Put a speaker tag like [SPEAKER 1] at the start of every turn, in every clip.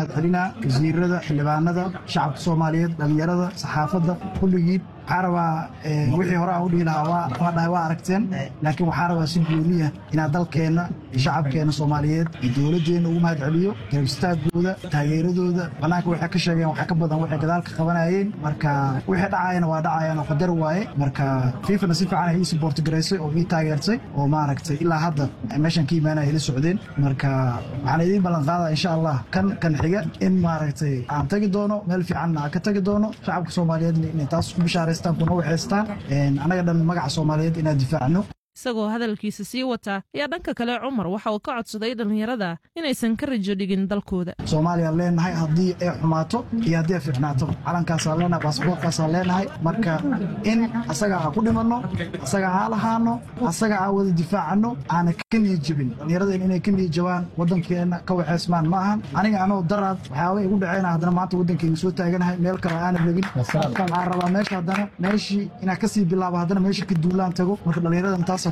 [SPEAKER 1] mahad celinaa wasiirada xildhibaanada shacabka soomaaliyeed dhallinyarada saxaafadda kulligiin waxaa rabaa wixii hore aan u dhihi lahaa waa dhahay waa aragteen laakiin waxaa rabaa si gooniya inaad dalkeenna iyo shacabkeenna soomaaliyeed iyo dowladdeenna ugu mahad celiyo garabistaaggooda taageeradooda bannaanka waxay ka sheegeen waxaa ka badan waxay gadaalka qabanayeen marka wixii dhacayana waa dhacayaan oo qadar waaye marka fiifana si fiican ay ii suboorti garaysay oo ii taageertay oo maaragtay ilaa hadda meeshan ka imaanaya ila socdeen marka waxaan idiin ballan qaadaa insha allah kan kan xiga in maaragtay aan tagi doono meel fiicanna aan ka tagi doono shacabka soomaaliyeedna inay taas ku bishaaraystaan kuna waxaystaan annaga dhan magaca soomaaliyeed inaan difaacno
[SPEAKER 2] isagoo hadalkiisa sii wata ayaa dhanka kale cumar waxa uu ka codsaday dhallinyarada inaysan ka rajo dhigin dalkooda
[SPEAKER 1] soomaaliyaan leenahay haddii ay xumaato iyo haddii ay fiicnaato calankaasaan leenahay baasboortkaasaan leenahay marka in asaga aan ku dhimanno asaga aan lahaano asaga aan wada difaacano aana ka niyad jebin dhallinyaradeen inay ka niyad jabaan waddankeenna ka waxaysmaan ma ahan aniga anoo daraad waxyaaba igu dhaceyna haddana maanta waddankeyga soo taaganahay meel kale aanan rabin waxaan rabaa meesha haddana meeshii inaan kasii bilaabo haddana meesha ka duulaan tago marka dhallinyaradan taas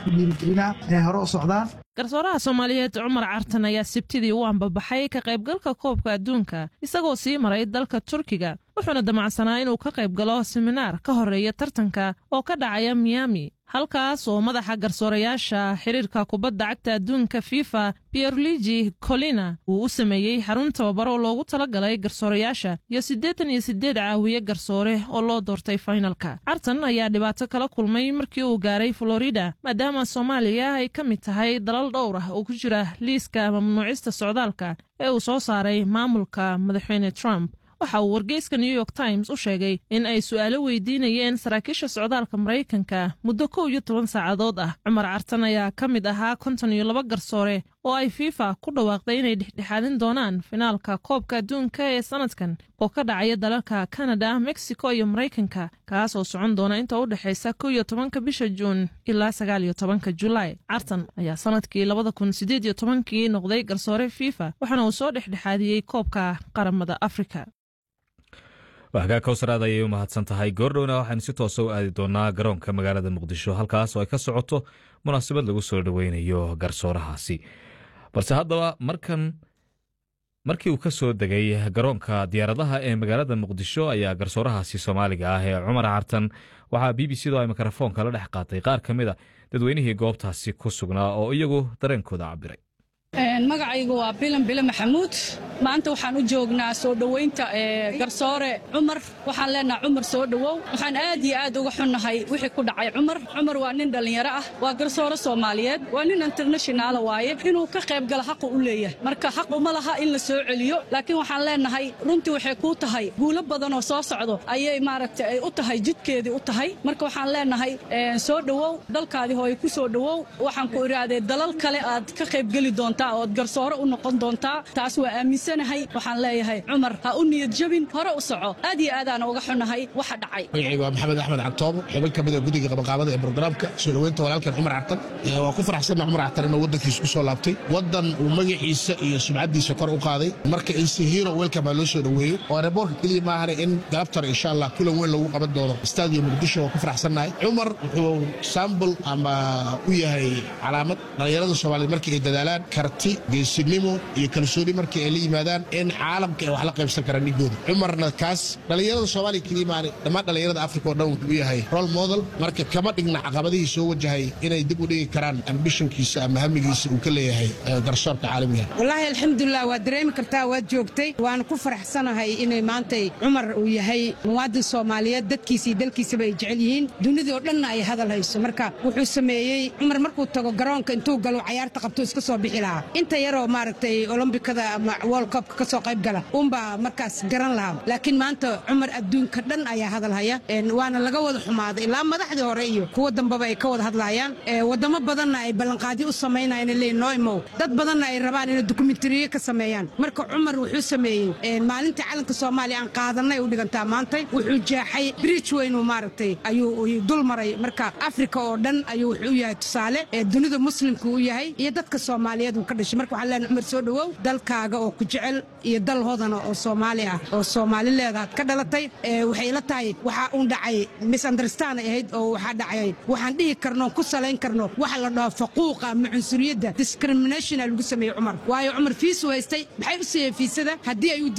[SPEAKER 2] garsooraha soomaaliyeed cumar cartan ayaa sibtidii u ambabaxay ka qaybgalka koobka adduunka isagoo sii maray dalka turkiga wuxuuna damacsanaa inuu ka qayb galo seminaar ka horeeya tartanka oo ka dhacaya miami halkaas oo madaxa garsoorayaasha xiriirka kubadda cagta adduunka fifa pierluigi colina uu u sameeyey xarun tababaro loogu talagalay garsoorayaasha iyo siddeetan iyo siddeed caawiye garsoore oo loo doortay fainalka cartan ayaa dhibaato kala kulmay markii uu gaaray florida maadaama soomaaliya ay ka mid tahay dalal dhowr ah oo ku jira liiska mamnuucista socdaalka ee uu soo saaray maamulka madaxweyne trump waxa uu wargeyska new york times u sheegay in ay su'aalo weydiinayeen saraakiisha socdaalka maraykanka muddo kow iyo toban saacadood ah cumar cartan ayaa ka mid ahaa konton iyo laba garsoore oo ay fifa ku dhawaaqday inay dhexdhexaadin doonaan finaalka koobka adduunka ee sanadkan oo ka dhacaya dalalka kanada mexico iyo maraykanka kaas oo socon doona inta u dhexaysa kow iyo tobanka bisha juun ilaa sagaal iyo tobanka julaay cartan ayaa sanadkii labada kun sideed iyo tobankii noqday garsoore fifa waxaana uu soo dhexdhexaadiyey koobka qaramada afrika
[SPEAKER 3] waxgaa kowsaraad ayay u mahadsan tahay goordhowna waxaynu si toosa u aadi doonaa garoonka magaalada muqdisho halkaas oo ay ka socoto munaasabad lagu soo dhoweynayo garsoorahaasi balse haddaba markan markii uu ka soo degay garoonka diyaaradaha ee magaalada muqdisho ayaa garsoorahaasi soomaaliga ah ee cumar cartan waxaa b b c do ay mikrofoonka la dhex qaatay qaar ka mid a dadweynihii goobtaasi ku sugnaa oo iyagu dareenkooda cabiray
[SPEAKER 4] magacaygu waa bilan bile maxamuud maanta waxaan u joognaa soo dhoweynta garsoore cumar waxaan leenaha cumar soo dhowow waxaan aad iyo aad uga xunnahay wixii ku dhacay cumar cumar waa nin dhallinyaro ah waa garsoore soomaaliyeed waa nin internashinaala waaye inuu ka qayb galo xaqu u leeyahay marka xaq uma laha in la soo celiyo laakiin waxaan leenahay runtii waxay kuu tahay guulo badan oo soo socdo ayay maaragta ay u tahay jidkeedii u tahay marka waxaan leenahay soo dhowow dalkaadii hooye ku soo dhowow waxaan ku idhaahdee dalal kale aad ka qaybgeli doontaa ood garsoore u noqon doontaa taas waa aaminsanahay waxaan leeyahay cumar ha u niyad jabin hore u soco aad iyo aadaana uga xunnahay waxa dhacay
[SPEAKER 5] magacayga waa maxamed axmed cagtoobo xubin ka mid a guddiga qabanqaabada ee brograamka soo dhoweynta walaalkan cumar cartan waa ku faraxsanna cumar cartan inuu waddankiisa ku soo laabtay waddan uu magaciisa iyo sumcaddiisa kor u qaaday marka inse hero welcome baa loo soo dhoweeyo oo reeboorka keliya maahane in galabtar insha allah kulan weyn lagu qaban doono staadiyo muqdisho waa ku faraxsannahay cumar wuxuu sambul ama u yahay calaamad dhallinyarada soomaaliyeed markii ay dadaalaan karti geesinimo iyo kalsooni markii ay la yimaadaan in caalamka ay wax la qaybsan karaan dhigooda cumarna kaas dhallinyarada soomaaliya keliya maane dhammaan dhallinyarada afrika oo dhan wuxuu u yahay role model marka kama dhigna caqabadihii soo wajahay inay dib u dhigi karaan ambishonkiisa ama hamigiisa uu ka leeyahay garsoorka caalamiga
[SPEAKER 6] wallaahi alxamdulilah waad dareemi kartaa waad joogtay waana ku faraxsanahay inay maantay cumar uu yahay muwaadin soomaaliyeed dadkiisa iyo dalkiisaba ay jecel yihiin dunidii oo dhanna ay hadal hayso marka wuxuu sameeyey cumar markuu tago garoonka intuu galo cayaarta qabto iska soo bixi lahaa inta yaroo maaragtay olombikada ama world cupka ka soo qayb gala uunbaa markaas garan lahaa laakiin maanta cumar adduunka dhan ayaa hadal haya waana laga wada xumaaday ilaa madaxdii hore iyo kuwa dambeba ay ka wada hadlayaan wadamo badanna ay ballanqaadyo u samaynayaan leeyihin noo imow dad badanna ay rabaan inay dokumentariyo ka sameeyaan marka cumar wuxuu sameeyey maalintii calanka soomaaliya aan qaadanay u dhigantaa maantay wuxuu jeexay bridge weynuu maaragtay ayuu dul maray marka afrika oo dhan ayuu wuxuu u yahay tusaale dunida muslimka u yahay iyo dadka soomaaliyeed uu ka dhashay marka waxaan leenahay cumar soo dhowow dalkaaga oo ku jecel iyo dal hodana oo soomaali ah oo soomaali leedaad ka dhalatay waxay la tahay waxaa uun dhacay misunderstand ay ahayd oo waxaa dhacay waxaan dhihi karno ku salayn karno waxa la dhaho faquuqa ama cunsuriyadda discrimination lagu sameeyey cumar waayo cumar fiisu haystay maxay u siiyeen fiisada haddii ay u